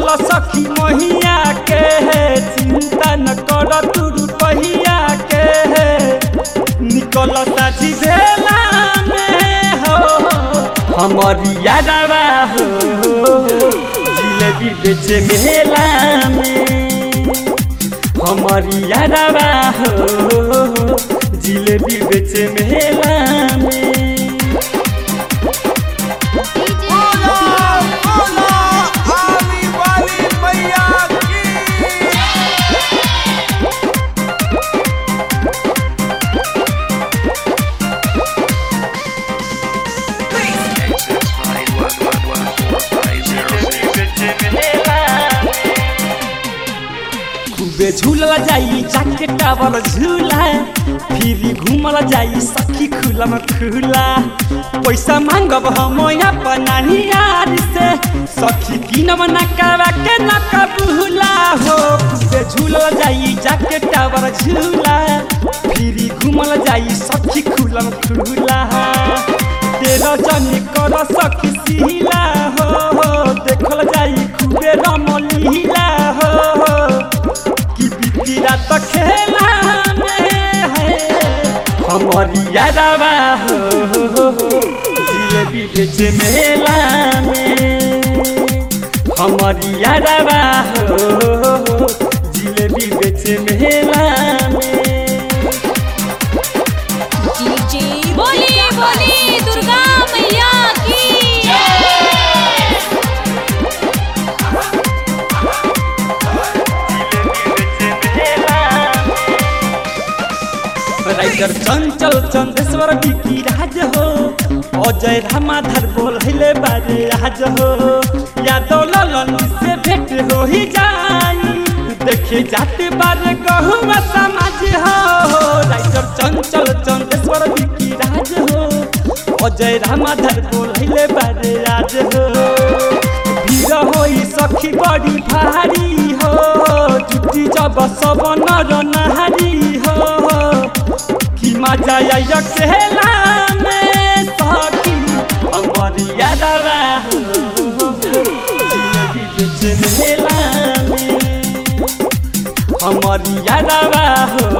निकल सखी महिया के चिंता न कर तू रुपहिया के निकल साथी भेला में हो हमारी यादवा हो जिलेबी बेचे मेला में हमारी यादवा हो जिलेबी बेचे मेला में बोला बोला आने वाली मैया की खूबे झूलल जाई जाके टावर झूला फिर घूमल जाई सखी खुला में खुला पैसा मांगब हम अपना यार से सखी किनब न करवा के न कबूला हो खूबे झूलल जाई जाके टावर झूला फिर घूमल जाई सखी खुला में खुला तेरा जनी कर सखी सिला हो देखल जाई खूबे रमलीला हो कि बितिरा त खेला में है हमारी यादवा हो जिलेबी बेचे मेला में हमारी यादवा हो जिलेबी बेचे मेला में बोली बोली दुर्गा मैया की राइटर चंचल चंदेश्वर बिकी राज हो अजय रामाधर बोल hele बारे आज हो यादव ललन से भेंट हो ही जाई देखे जाते बारे कहूँ समाज हो राइटर चंचल चंदेश्वर बिकी राज हो अजय रामाधर बोल hele बारे आज हो भीड़ होई सखी बड़ी भारी हो जुटी जब सब नर नहारी हो कि मजा आया खेला में सखी हमारी यादवा हो जिलेबी बेचन मेला में हमारी यादवा हो